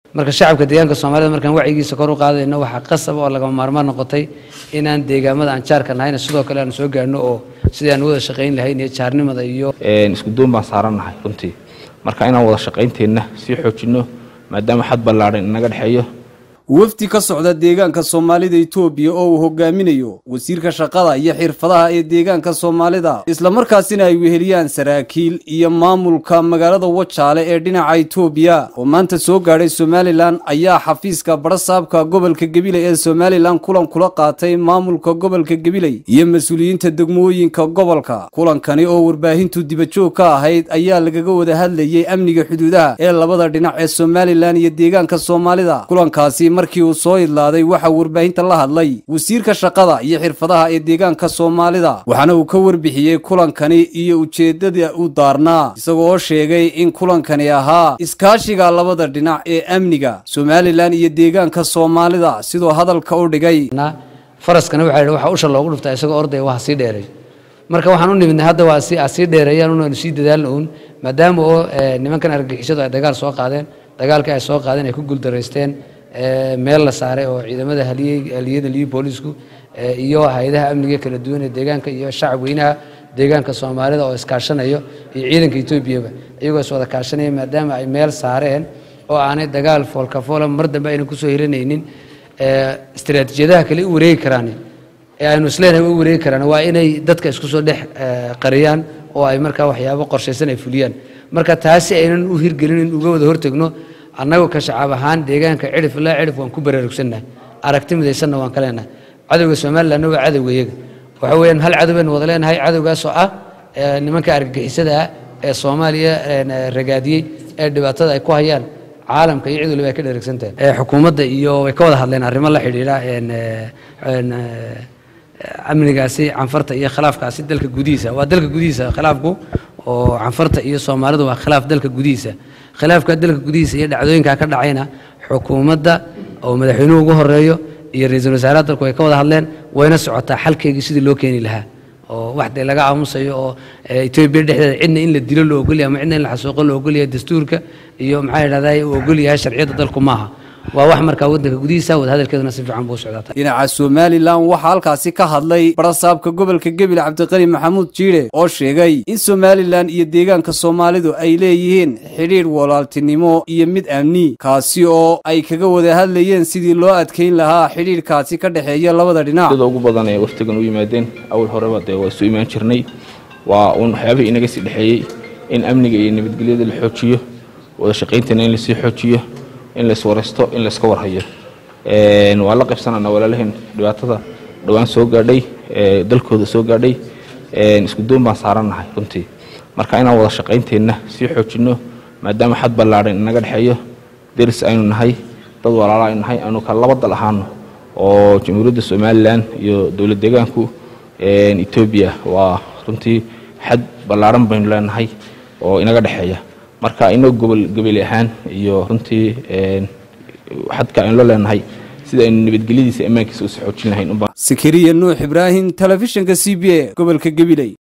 marka shacabka deegaanka soomaalida markaan wacyigiisa kor u qaadayno waxaa qasab oo lagama maarmaan noqotay inaan deegaamada aan jaarka nahayna sidoo kale aan soo gaarno oo sidii aan wada shaqayn lahayn iyo jaarnimada iyo isku duun baan saarannahay runtii marka inaan wada shaqaynteenna sii xoojinno maadaama xad ballaadhan inaga dhexeeyo wafdi ka socda deegaanka soomaalida itoobiya oo uu hogaaminayo wasiirka shaqada iyo xirfadaha ee deegaanka soomaalida islamarkaasina ay weheliyaan saraakiil iyo maamulka magaalada wajaale ee dhinaca itoobiya oo maanta soo gaadhay somalilan ayaa xafiiska barasaabka gobolka gabiley ee somalilan kulan kula qaatay maamulka gobolka gabiley iyo mas-uuliyiinta degmooyinka gobolka kulankani oo warbaahintu dibajoog ka ahayd ayaa lagaga wada hadlayey amniga xuduudaha ee labada dhinac ee somalilan iyo deegaanka soomaalida kulankaasi markii uu soo idlaaday waxaa warbaahinta la hadlay wasiirka shaqada iyo xirfadaha ee deegaanka soomaalida waxaana uu ka warbixiyey kulankani iyo ujeeddada u daarnaa isagoo sheegay in kulankani ahaa iskaashiga labada dhinac ee amniga somalilan iyo deegaanka soomaalida sidoo hadalka u dhigay faraskana waxaa yidhi waxaa usha loogu dhuftaa isagoo ordaya waa sii dheeray marka waxaan u nimidnay hadda waa si sii dheereeyaan unaanu sii dadaalna uun maadaama oo nimankan argagixisadu ay dagaal soo qaadeen dagaalkii ay soo qaadeen ay ku guuldaraysteen meel la saaray oo ciidamada haliyada liyi boolisku iyo hay-adaha amniga kala duwan ee deegaanka iyo shacab weynaha deegaanka soomaalida oo iskaashanayo iyo ciidanka etoobiyaba iyagoo is wada kaashanaya maadaama ay meel saareen oo aanay dagaal foolkafoola mar dambe aynan kusoo hiranaynin istaraatiijiyadaha kale u wareegi karaan ee aynu isleenahay u wareegi karaan waa inay dadka isku soo dhex qariyaan oo ay markaa waxyaabo qorshaysan ay fuliyaan marka taasi aynan u hirgelin in uga wada hortegno annagu ka shacab ahaan deegaanka cidhif ilaa cidhif waan ku baraarugsannahay aragti midaysanna waan ka leenahay cadowga somalilandna waa cadowga iyaga waxa weeyaan hal cadow baynu wada leenahay cadowgaasoo ah nimanka argagixisada ah ee soomaaliya ragaadiyey ee dhibaatada ay ku hayaan caalamka iyo cid waliba ay ka dheregsantahay xukuumadda iyo way ka wada hadleen arrimo la xidhiidha amnigaasi canfarta iyo khilaafkaasi dalka gudihiisa waa dalka gudihiisa khilaafku oo canfarta iyo soomaalidu waa khilaaf dalka gudihiisa khilaafka dalka gudihiisa iyo dhacdooyinkaa ka dhacayna xukuumadda oo madaxweynuhu ugu horeeyo iyo ra-iisul wasaaraha dalku way ka wada hadleen wayna socotaa xalkeygii sidii loo keeni lahaa oo wax dee laga aamusayo oo etoobiya dhexdeeda cidna in la dilo loo ogolyahay ama cidna in la xasuuqo loo ogolyahay dastuurka iyo maxaa yidhahdaa uu ogolyahay sharciyadda dalku maaha waa wax markaa waddanka gudihiisa wadahadalkeeduna si fiican buu socdaa dhinaca somalilan waxaa halkaasi ka hadlay barasaabka gobolka gebile cabdiqani maxamuud jiidhe oo sheegay in somalilan iyo deegaanka soomaalidu ay leeyihiin xidhiidh walaaltinimo iyo mid amni kaasi oo ay kaga wada hadlayeen sidii loo adkayn lahaa xidhiidhkaasi ka dhexeeya labada dhinac sida ugu badan ee waftigan u yimaadeen awal horeba dee waa isu imaan jirnay waa uun waxyaabihii inaga sii dhexeeyey in amniga iyo nabadgelyada la xoojiyo wada shaqayntana in lasii xoojiyo in la iswaraysto in la iska warhayo waa la qaybsanana walaalaheen dhibaatada dhowaan soo gaadhay dalkooda soo gaadhay isku duun baan saarannahay runtii marka inaan wada shaqaynteenna sii xoojinno maadaama xad ballaadhan inaga dhexeeyo deris aynu nahay dad walaala aynu nahay aynu kala laba dal ahaano oo jamhuuriyadda somalilan iyo dowlad deegaanku etoobiya waa runtii xad ballaadhan baynu leenahay oo inaga dhexeeya marka inoo gobol goboli ahaan iyo runtii xadka aynu la leenahay sida aynu nabadgelyadiisa ammaankiisa usi xoojin lahayn sakariya nuux ibraahim telefishinka c b a gobolka gabiley